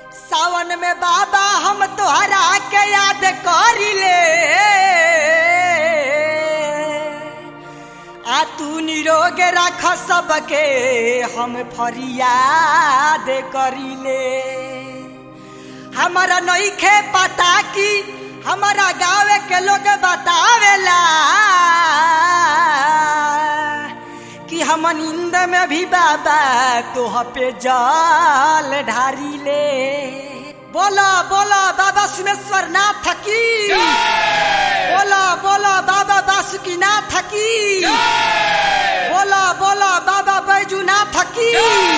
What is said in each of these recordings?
सावन में बाबा हम तोहरा के याद करिले आ तू निरोग रख सबके हम फरियाद करिले हमारा नईखे पता की हमारा गाँव के लोग बतावेला कि हम नींद में भी बाबा तोह पे जल ढारी ले बोला बोला बाबा सुमेश्वर नाथ की बोला बोला बाबा बासुकी नाथ की बोला बोला बाबा बैजू नाथ की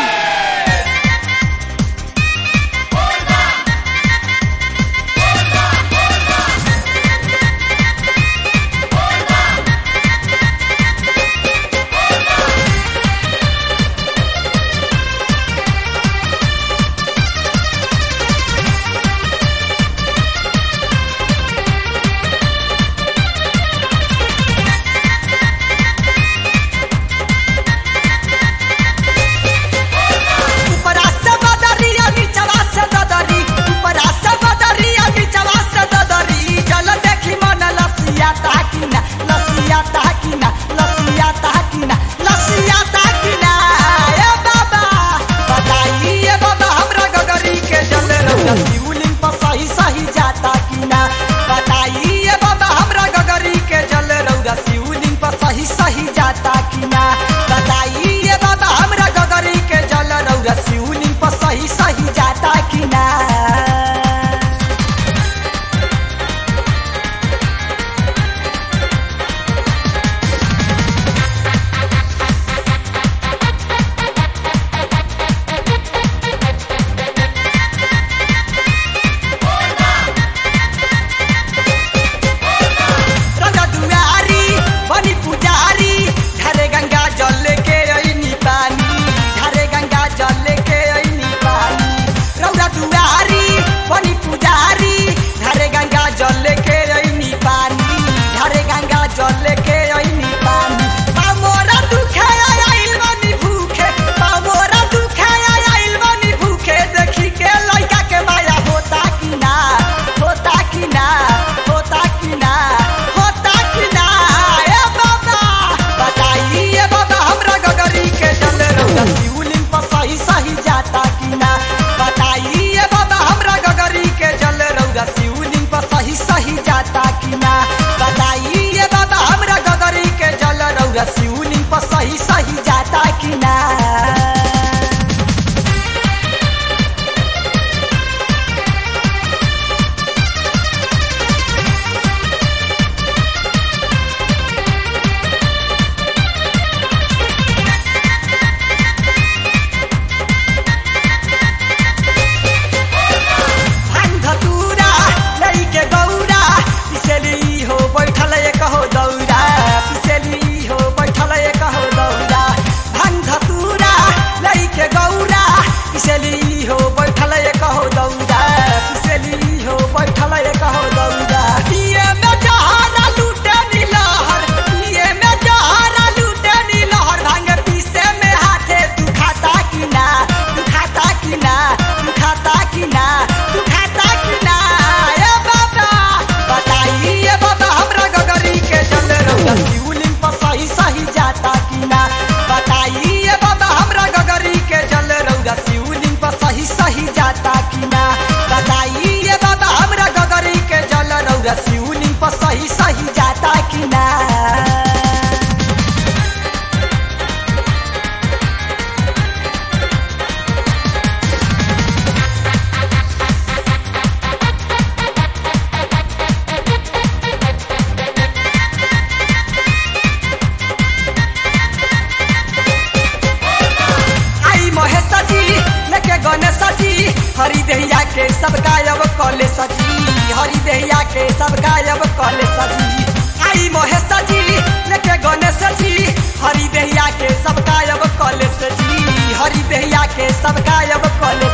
ऊपरा से बदरिया नीचवा से ददरी ऊपरा से बदरिया नीचवा से ददरी जल देखी मन लसिया ताकिना लसिया ताकिना लसिया ताकिना लसिया ताकिना ए बाबा बताई ए बाबा हमरा गगरी के जल रौदा शिवलिंग पर सही सही जाता किना बताई ए बाबा हमरा गगरी के जल रौदा शिवलिंग पर सही सही जाता किना बताई ए बाबा हमरा गगरी के जल रौदा शिवलिंग पर सही सही जाता किना रंगा दुआरी बनी पुजारी घरे गंगा जल के ऐनी पानी घरे गंगा जल के ऐनी पानी रंगा दुआरी बनी पुजारी घरे गंगा जल के ऐनी पानी घरे गंगा जल के ऐनी पानी पामोरा दुखे आइल बनी भूखे पामोरा दुखे आइल बनी भूखे देखी के लइका के माया होता कि ना होता कि ना होता कि ना होता कि ना ए बाबा बताई ए बाबा हमरा गगरी के जल रौदा शिवलिंग पर सही सही जाता कि ना बताई ए बाबा हमरा गगरी के जल रौदा शिवलिंग पर सही सही जाता कि ना बताई ए बाबा हमरा गगरी के जल रौदा शिवलिंग पर सही सही जाता कि ना धतूरा लइके गौरा पिसेली हो बैठल एक हो दौरा पिसेली हो बैठल एक हो दौरा भान धतूरा लइके गौरा पिसेली हो बैठल एक हो दौरा पिसेली हो बैठल एक हो दौरा पिए में जहारा लूटे नीलहर पिए में जहारा लूटे नीलहर भांग पीसे में हाथे दुखाता कि ना दुखाता कि ना दुखाता कि ना दुखाता कि ना ए बाबा बताई ए बाबा हमरा गगरी के जल रौदा शिवलिंग पर सही सही जाता कि ना बताई ए बाबा हमरा गगरी के जल रौदा शिवलिंग पर सही सही जाता कि ना बताई ए बाबा हमरा गगरी के जल रौदा शिवलिंग पर सही सही जाता कि ना आई महेश जी लेके गणेश जी हरि देहिया के सब गायब कले सजी हरि देहिया के सब गायब कले सजी आई महेश जी लेके गणेश जी हरि देहिया के सब गायब कले सजी हरि देहिया के सब गायब कले